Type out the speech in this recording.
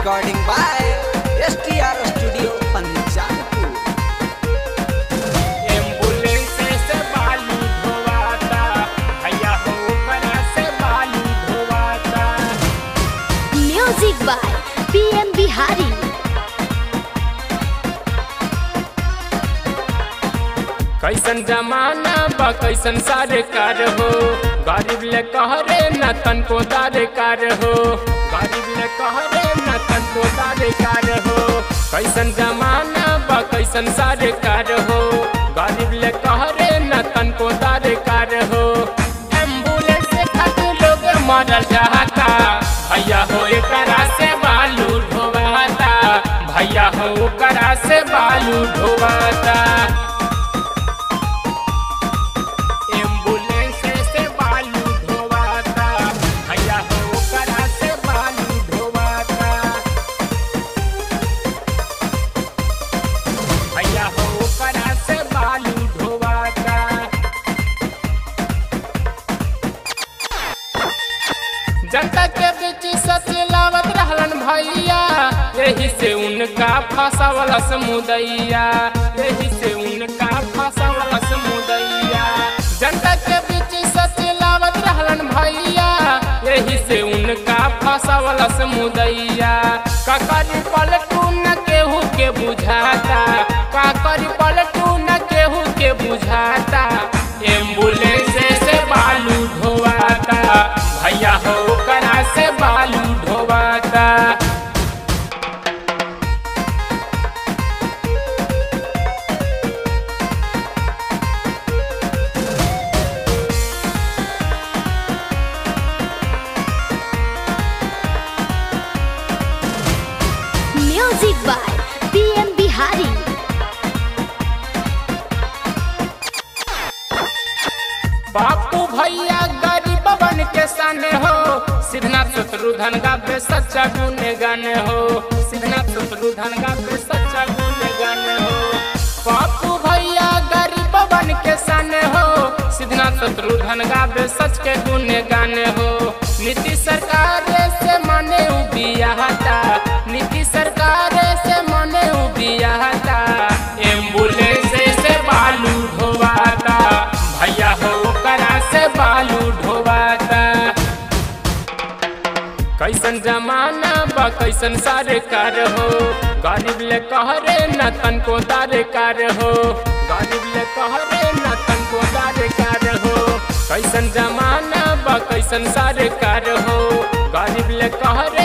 Recording by STR Studio Panjapur. Ambulance से बालू ढोवाता भैया हो करा से बालू ढोवाता म्यूजिक बाय पीएम बिहारी कैसन जमाना बा कैसन सरकार हो गरीब ले कहरे न तन को दारेकार हो गरीब ले कहरे न तन को दारेकार हो कैसन जमाना बा कैसन सरकार हो गरीब ले कहरे न तन को दारेकार हो एम्बुलेंस से खातिर लोग मरल जाता भैया हो एकरा से बालू ढोवाता भैया हो एकरा से बालू ढोवाता एम्बुलेंस से बालू ढोवाता भैया हो करा से बालू ढोवाता भैया हो करा से बालू ढोवाता जनता के बीच सच लावत रहलन भैया यही से उनका फसावल समुदैया यही से उनका फसावल समुदैया जनता के बीच सच लावत रहलन भैया यही से उनका फसावल समुदैया काकरी पलटू न केहू के बुझाता काकरी पलटू न केहू के बुझाता एम्बुलेंस से बालू ढोवाता भैया हो करा से बालू ढोवाता म्यूजिक बाय पीएम बिहारी बापू भैया गरीब बन के सने हो सिद्धनाथ शत्रुधन गावे सच्चा गुने गाने हो सिद्धनाथ शत्रुधन गावे सच्चा गुने गाने हो बापू भैया गरीब बन के सने हो सिद्धनाथ शत्रुधन गावे सच के गुने गाने हो नीति सरकार से मने उबियाता नीति सरकार से मने उबियाता एम्बुलेंस से बालू ढोवाता भैया हो करा से बालू ढोवाता कैसन जमाना बा कैसन सरकार हो गरीब ले कहरे न तन को दारेकार हो गरीब ले कहरे न तन को दारेकार हो कैसन जमाना बा कैसन सरकार हो गरीब ले कहरे